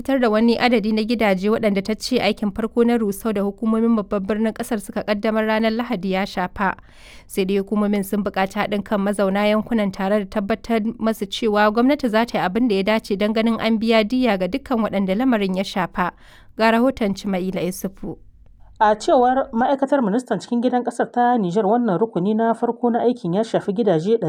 fitar da wani adadi na gidaje waɗanda ta ce aikin farko na rusau da hukumomin babban birnin ƙasar suka ƙaddamar ranar Lahadi ya shafa. Sai dai hukumomin sun buƙaci haɗin kan mazauna yankunan tare da tabbatar masu cewa gwamnati za ta yi abin da ya dace don ganin an biya diyya ga dukkan waɗanda lamarin ya shafa. Ga rahoton Cima'ila Isufu. A cewar ma'aikatar ministan cikin gidan ƙasar ta Nijar wannan rukuni na farko na aikin ya shafi gidaje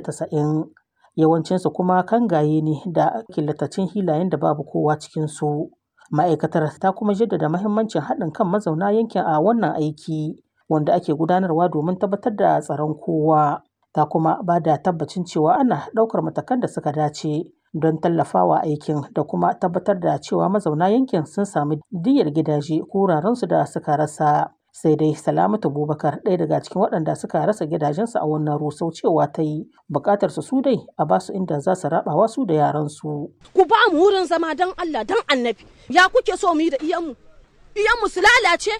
290. Yawancinsu kuma kangaye ne da killatacin hilayen da babu kowa cikinsu. Ma'aikatar ta kuma jaddada mahimmancin haɗin kan mazauna yankin a wannan aiki wanda ake gudanarwa domin tabbatar da tsaron kowa. Ta kuma ba da tabbacin cewa ana ɗaukar matakan da suka dace don tallafawa aikin da kuma tabbatar da cewa mazauna yankin sun sami diyyar gidaje ko wurarensu da suka rasa. Sai dai Salamatu Bubakar ɗaya daga cikin waɗanda suka rasa gidajensu a wannan rusau cewa ta yi buƙatar su dai a ba su inda za su raɓawa su da yaransu. Ku ba mu wurin zama don Allah don annabi ya kuke so mu yi da iyanmu iyanmu su lalace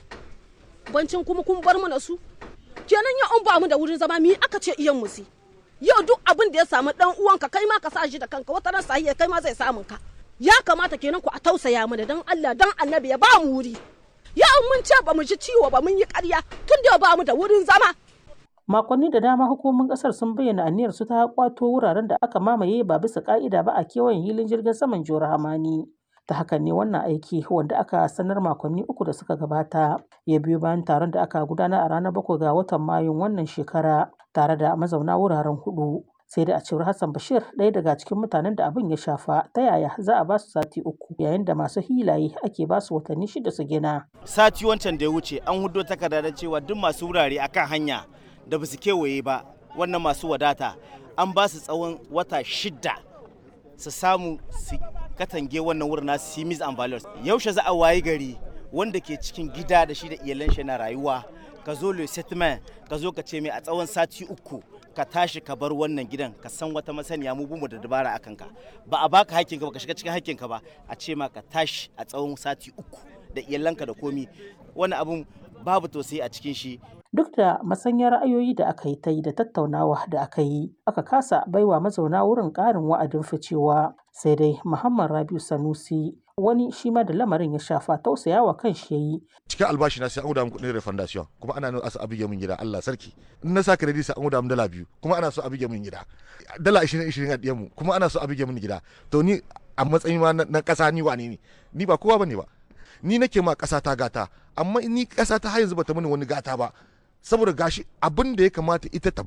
bancin kuma kun bar mana su kenan ya an ba mu da wurin zama mi aka ce iyanmu su yau duk abin da ya samu dan uwanka kai ma ka sa shi da kanka wata ran sahiya kai ma zai samun ka ya kamata kenan ku a tausaya mana dan Allah dan Annabi ya ba mu wuri ya mun ce ba mu ji ciwo ba mun yi ƙarya tun da ba mu da wurin zama Makonni da dama hukumomin kasar sun bayyana aniyar su ta kwato wuraren da aka mamaye ba bisa ka'ida ba a kewayen hilin jirgin saman Jihar Hamani. Ta hakan ne wannan aiki wanda aka sanar makonni uku da suka gabata ya biyo bayan taron da aka gudana a ranar bakwai ga watan Mayun wannan shekara tare da mazauna wuraren hudu. Sai da a cewar Hassan Bashir ɗaya daga cikin mutanen da abin ya shafa ta yaya za a ba su sati uku yayin da masu hilaye ake ba su watanni shida su gina. Sati wancan da ya wuce an hudo takarda da cewa duk masu wurare akan hanya da ba su kewaye ba wannan masu wadata an ba su tsawon wata shida su samu su katange wannan wurin nasu simis and values yaushe za a wayi gari wanda ke cikin gida da shi da iyalan shi na rayuwa ka zo le settlement ka zo ka ce mai a tsawon sati uku ka tashi ka bar wannan gidan ka san wata masaniya mu bumu da dabara akan ka ba a baka hakkinka ba ka shiga cikin hakkinka ba a ce ma ka tashi a tsawon sati uku da iyalanka da komi wani abun babu tausayi a cikin shi Duk da masanyar ra'ayoyi da aka yi ta yi da tattaunawa da aka yi, aka kasa baiwa mazauna wurin ƙarin wa'adin ficewa. Sai dai Muhammad Rabiu Sanusi wani shi ma da lamarin ya shafa tausayawa kan shi yayi. Cikin albashi na sai an guda kuɗin refundation kuma ana nuna asa abige min gida Allah sarki. In na sa credit sai an guda min dala biyu kuma ana so abige min gida. Dala 20 20 a ɗiyan mu kuma ana so abige min gida. To ni a matsayin ma na ƙasa ni wane ne? Ni ba kowa bane ba. Ni nake ma ƙasa ta gata amma ni ƙasa ta har yanzu bata mini wani gata ba. saboda gashi abin da ya kamata ita ta